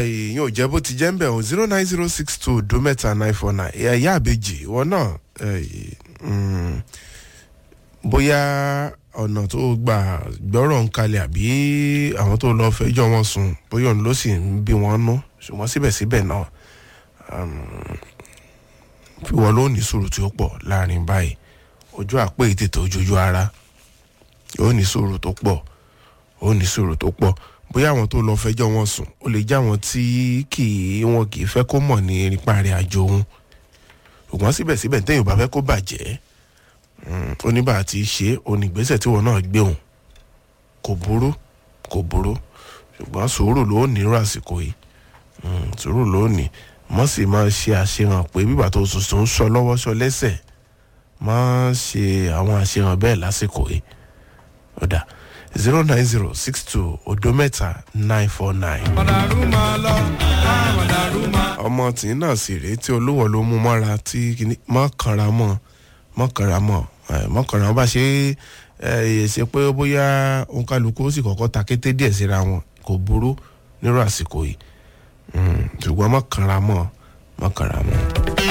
ìyẹn ò jẹ́ bó ti jẹ́ ń bẹ̀ o zero nine zero six two odo mẹ́ta nine four nine ẹ̀yà àbèjì ìwọ náà eh, mm, bóyá ọ̀nà tó gbà gbọ́rọ̀ ń kalẹ̀ àbí àwọn tó lọ fẹjọ́ wọn sùn bóyá òun ló sì ń bí wọn nú ṣùgbọ́n síbẹ̀síbẹ̀ náà ìwọ ló ní sùúrù tí ó pọ̀ láàrin báyìí ojú àpò ètètè ojoojú ara ó ní sùúrù tó pọ̀ ó ní sùúrù tó pọ̀ bóyá àwọn tó lọ fẹjọ́ wọn sùn ó lè jẹ́ àwọn tí kì í wọn kì í fẹ́ kó mọ̀ ní nípa rẹ̀ àjò òun ṣùgbọ́n síbẹ̀síbẹ̀ téèyàn bá fẹ́ kó bàjẹ́ oníbà àti ṣe onígbésẹ̀ tí wọn náà gbé òun kò burú kò burú ṣùgbọ́n sùúrù ló nírú àsìkò yìí Mm, sùúrù ló ní mọ́ sì máa ṣe àṣehàn pé bíbà tó tuntun ń sọ lọ́wọ́ sọ lẹ́sẹ̀ máa ṣe àwọn àṣehàn bẹ́ẹ̀ lásìkò yìí ọ̀dà zero nine zero six two odo mẹ́ta nine four nine. mọ̀dàrú máa lọ mọ̀dàrú máa. ọmọ tí náà sì rèé tí olówó ló mú mọ́ra tí kìíní mọ́ kanra mọ́ mọ́ kanra mọ́ ẹ̀, mọ́ kanra mọ́ bá ṣe ẹ̀ ṣe pé bóyá òǹkàlùkù ó sì kọ́kọ́ ta kété díẹ̀ síra wọn kò burú nírú àsìkò yìí Mm, ṣùgbọ́n mọ́ kanra mọ́ mọ́ kanra mọ́.